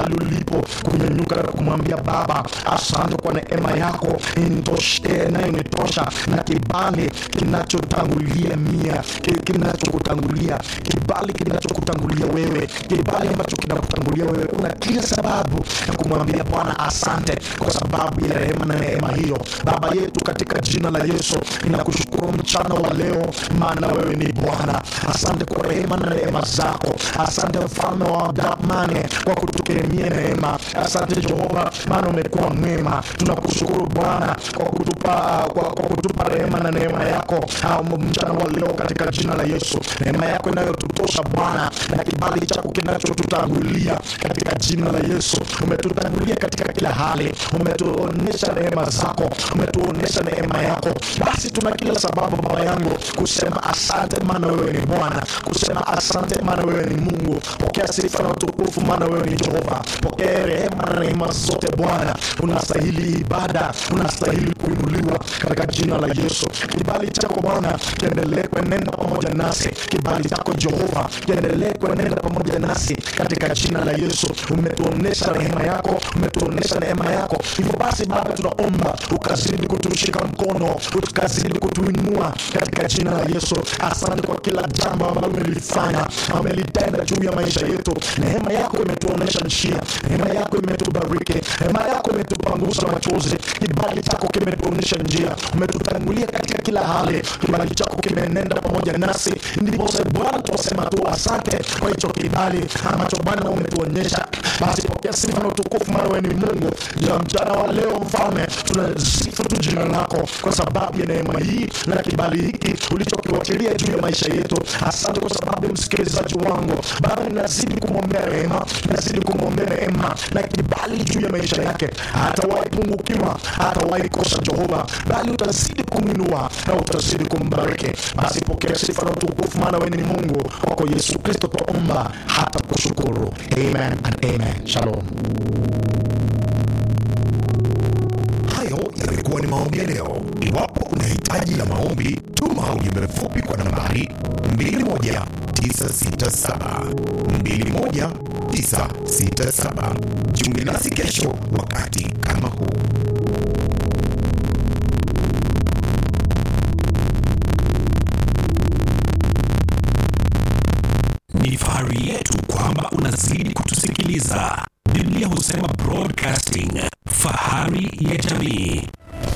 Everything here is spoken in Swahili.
mahali ulipo kunyanyuka na kumwambia Baba, asante kwa neema yako initoshe, inayonitosha na kibali kinachotangulia mia ki- kinachokutangulia kibali kinachokutangulia wewe, kibali ambacho kinakutangulia wewe. Una kila sababu ya kumwambia Bwana asante kwa sababu ya rehema na neema hiyo. Baba yetu, katika jina la Yesu ninakushukuru mchana wa leo, maana wewe ni Bwana. Asante kwa rehema na neema zako. Asante mfalme wa damani kwa kutukirimia neema. Asante Jehova, maana umekuwa mwema. Tunakushukuru Bwana kwa kutupa, kwa, kwa kutupa rehema na neema yako ah, mchana wa leo katika jina la Yesu, neema yako inayotutosha Bwana na kibali chako kinachotutangulia katika jina la Yesu. Umetutangulia katika kila hali, umetuonyesha neema zako, umetuonyesha neema yako. Basi tuna kila sababu Baba yangu kusema asante, maana wewe ni Bwana, kusema asante, maana wewe ni Mungu. Pokea sifa na utukufu, maana wewe ni Jehova. Pokea rehema na neema zote Bwana, unastahili ibada, unastahili kuinuliwa katika jina la Yesu. Kibali chako Bwana kiendelee kuenenda pamoja nasi, kibali chako Jehova kiendelee kuenenda pamoja nasi katika jina la Yesu. Umetuonesha rehema yako, umetuonesha neema yako. Hivyo basi Baba, tunaomba ukazidi kutushika mkono, ukazidi kutuinua katika jina la Yesu. Asante kwa kila jambo ambalo umelifanya, umelitenda juu ya maisha yetu. Neema yako imetuonesha njia, neema yako imetubariki, neema yako imetupangusa machozi, kibali chako kimetuonesha njia, umetutangulia katika kila hali, kibali chako kimenenda pamoja nasi. Ndipo sasa Bwana tunasema tu asante kwa hicho kibali ambacho Bwana umetuonyesha. Basi pokea sifa na utukufu, maana wewe ni Mungu. Ya mchana wa leo, Mfalme, tunasifu tu jina lako kwa sababu ya neema hii na kibali hiki ulichokiwachilia juu ya maisha yetu. Asante kwa sababu ya msikilizaji wangu Baba, ninazidi kumwombea rehema, ninazidi kumwombea neema na kibali juu ya maisha yake, hatawahi pungukiwa, hatawahi kosa Jehova, bali utazidi kumwinua na utazidi kumbariki. Basi pokea sifa na utukufu, maana wewe ni Mungu. Kwako Yesu Kristo twaomba hata kushukuru. Amen and amen. Shalom. Hayo yamekuwa ni maombi ya leo. Iwapo una hitaji la maombi, tuma ujumbe mfupi kwa nambari 21967 21967. Jiunge nasi kesho wakati kama huu. Ni fahari yetu kwamba unazidi kutusikiliza. Biblia husema broadcasting, fahari ya jamii.